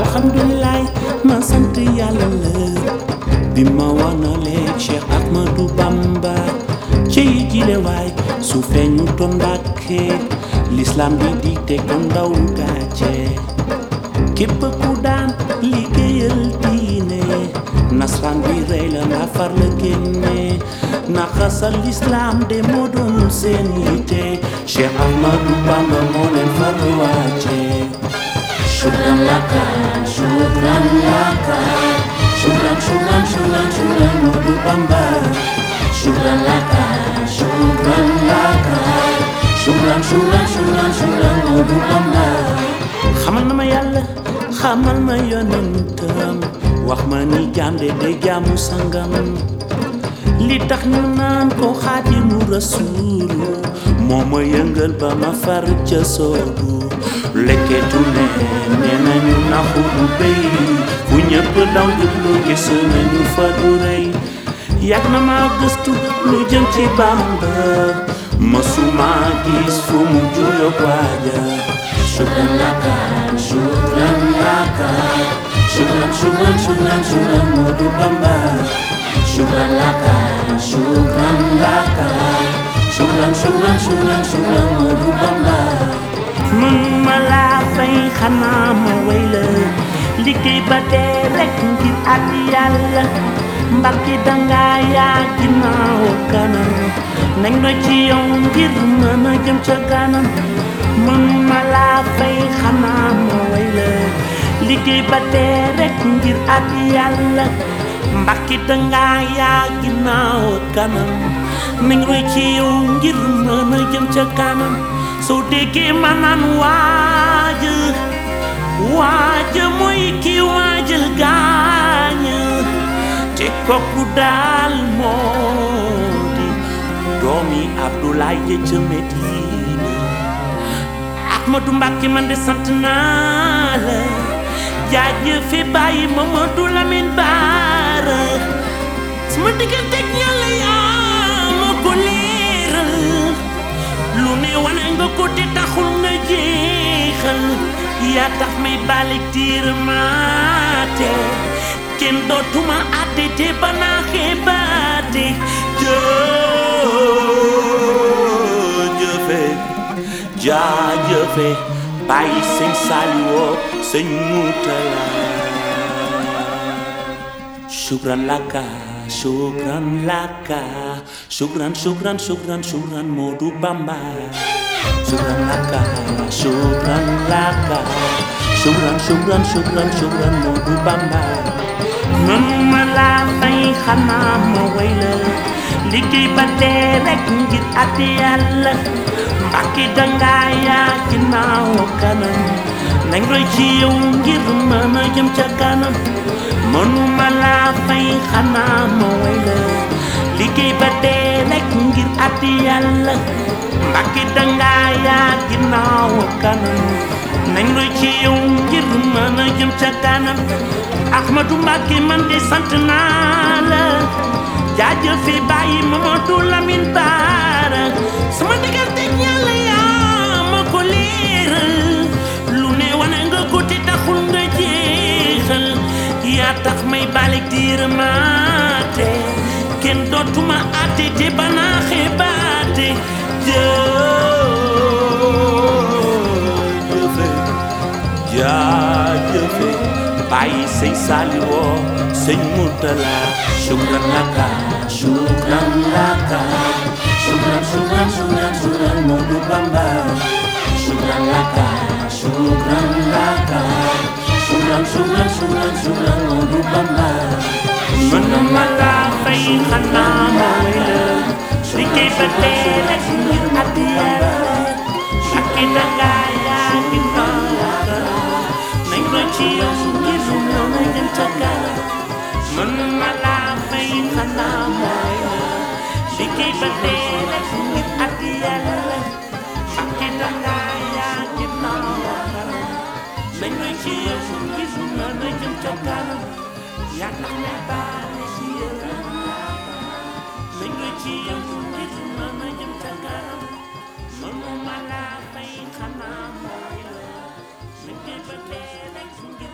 alhamdulilah ma sant yàlla la bi ma wanalee Cheikh Ahmadou Bamba ci jile waay su feeñu toon Mbàkke l'islam bi di teg ko ndaw gàcce képp ku daan liggéeyal diine nasran bi rey la nga far la génne naxasal l'islam de moo doon seen yitte Cheikh Ahmadou Bamba moo leen far wàcce Shukran laka, shukran laka, shukran, shukran, shukran, shukran, Modu Bamba. Shukran laka, shukran laka, shukran, shukran, shukran, shukran, Modu Bamba. xamal na ma yàlla xamal ma yonentam wax ma ni jaam de day jaamu sangam li tax ñu naan ko xaadimu rasuulu moo ma yëngal ba ma far ca soobu lekketu ne nee nañu naxu du béy fu ñëpp daw jublu gis nañu fa du rëy yàgg na ma gëstu lu jëm ci Bamba mësuma gis fu mu juyoog waaja Shukran laka, shukran laka, shukran, shukran, shukran, shukran, Modu Bamba. Shukran laka, shukran laka, shukran, shukran, shukran, shukran, Modu Bamba. mun ma laa fay xanaa ma way la liggéey ba dee rek ngir at yàlla mbarki danga yaa ginnaaw kanam nañ la ci yow ngir mën a jëm ca kanam mun ma laa fay xanaa ma way la liggéey ba dee rek ngir at yàlla mbarki danga yaa ginnaaw kanam nañ la ci yow ngir mën a jëm ca kanam soo déggee ma naan waaj waaj mooy ki waajal gaañ te kooku daal moo di doomi Abdoulaye ja ca Medina Ahmadou Mbàkke man de sant naa la jaajëfe bàyyi Mamadou Lamine Baara sama diggante ak Yàlla yaa ma ko leeral lu ne wane nga ko te taxul nga jeexal yaa tax may balik tiir maate kenn dootuma àtte te ba naa xeebaate jëjëfe jaajëfe bàyyi sëñ Saliwoo sëñ Mutala shukran laka shukran laka shukran shukran shukran shukran Modu Bamba shukran laka shukran laka shukran shukran shukran shukran Modu Bamba man ma laa fay xanaa ma way la liggéey ba dee rek ngir at yàlla mbàkki danga yaa ginnaaw kanam nañ roy ci yow ngir mën a jëm ca kanam mënuma laa fay xanaa ma way la liggéey ba dee rek ngir at yàlla mbàkki danga yaa ginnaaw kanam nañ roy ci yow ngir mën a jëm ca kanam Ahmadou Mbàkke man de sant naa la jaajëfe bàyyi Mamadou Lamine Baara sama diggante ak Yàlla yaa ma ko leeral lu ne wane nga ko te taxul nga jeexal yaa tax may balik diir maate kenn dootuma àtte te banaa xebaate jëjëfe jaajëfe bàyyi sëñ Saliwoo sëñ Mutala shukran laka Shukran laka, shukran, shukran, shukran, shukran, Modu Bamba. Shukran laka, shukran laka, shukran, shukran, shukran, shukran, Modu Bamba. mën ma laa fay xanaa ma way la liggéey ba dee rek ngir at yàlla ak i danga yaa ginnaaw nañ ko ci yow ngir mën a jëm ca kanam mën ma laa fay xanaa ma way la liggéey ba dee rek ngir at yàlla ak i danga yaa ginnaaw nañ ko ci yow ngir mën a jëm ca kanam yaa tax may baale ci yow nañ ko ci yow ngir mën a jëm ca kanam mënuma laa fay xanaa mooy la nañ koy ba dee rek ngir